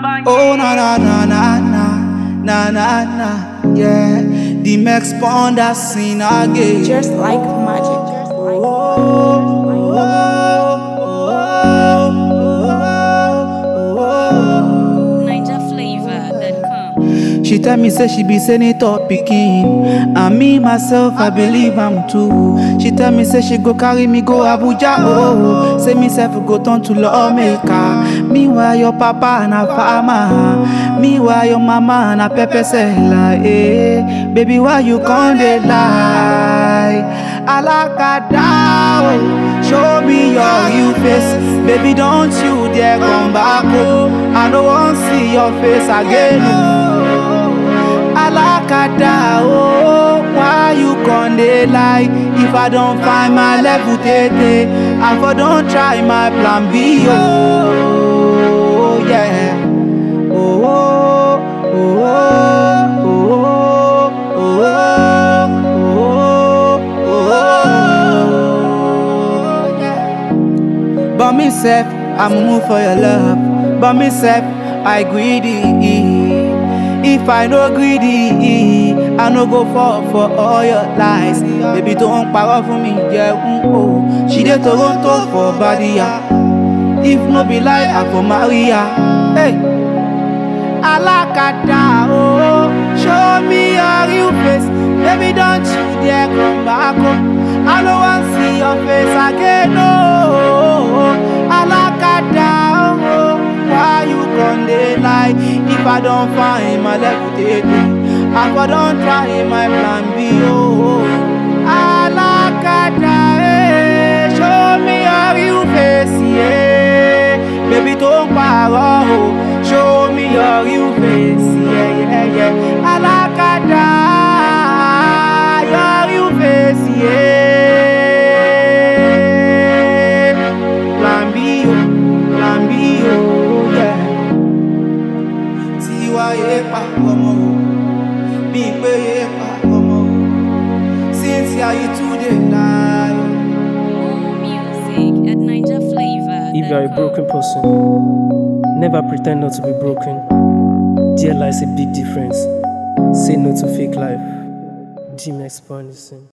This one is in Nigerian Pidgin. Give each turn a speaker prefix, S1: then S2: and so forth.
S1: Oh na na na na na na na na yeah. The Max Ponder scene again.
S2: Just like magic.
S3: NigerFlavor.com.
S1: She tell me say she be senator pikin, and me myself I believe am too. She tell me say she go carry me go Abuja oh, say me self go turn to lawmaker. Meanwhile your papa na farmer, meanwhile your mama na pepper seller. Eh, baby why you come dey lie? Alakada oh, show me your real face, baby don't you dare come back oh. I no wan see your face again oh. Alakada, oh, why you con dey lie? If I don't find my level tete, I for don't try my plan B, oh, yeah. Oh, oh, oh, oh, oh, oh, oh, oh, yeah. But me self, I move for your love. But me self, I greedy. If I no greedy, I no go fall for all your lies. Baby, don't power for me, yeah. mm, oh. She dey Toronto for Badia. If no be lie, I for Maria. Hey. Alakada, oh, show me your real face. Baby, don't you dare come back home. I don't want to see your face again, oh. Alakada, oh, why you come dey lie? If I don't find my level tete, I for don't try my plan B, oh. Alakada, eh, show me your real face, yeah. Baby, don't parọ́, oh. Show me your real face, yeah, yeah, yeah. Alakada, your real face, yeah. Plan B, oh, plan B, oh, yeah. Tiwa yé pa ọmọ o, bí pé yé pa ọmọ o. Cynthia, you too dey lie.
S3: More music at NigerFlavor.com.
S4: If you are a broken person, never pretend not to be broken. There lies a big difference. Say no to fake life. Jim Expandison.